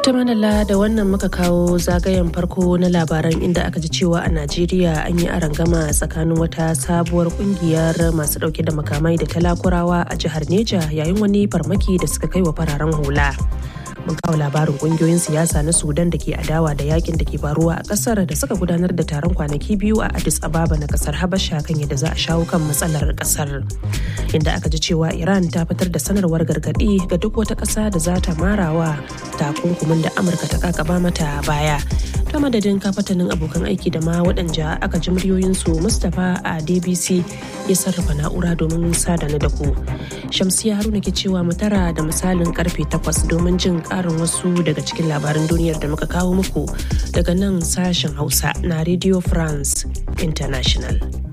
ta manala da wannan muka kawo zagayen farko na labaran inda aka ji cewa a najeriya an yi arangama tsakanin wata sabuwar kungiyar masu dauke da makamai da talakurawa a jihar neja yayin wani farmaki da suka kai wa fararen hula mun kawo labarin kungiyoyin siyasa na sudan da ke adawa da yakin da ke faruwa a kasar da suka gudanar da taron kwanaki biyu a addis ababa na kasar habasha kan yadda za a shawo kan matsalar kasar inda aka ji cewa iran ta fitar da sanarwar gargadi ga duk wata kasa da za ta marawa takunkumin da amurka ta kakaba mata baya ta madadin kafatanin abokan aiki da ma waɗanda aka ji muryoyinsu mustapha a dbc ya sarrafa na'ura domin sadana da ku shamsiya haruna ke cewa mu tara da misalin karfe 8 domin jin karin wasu daga cikin labaran duniyar da muka kawo muku daga nan sashen hausa na radio france international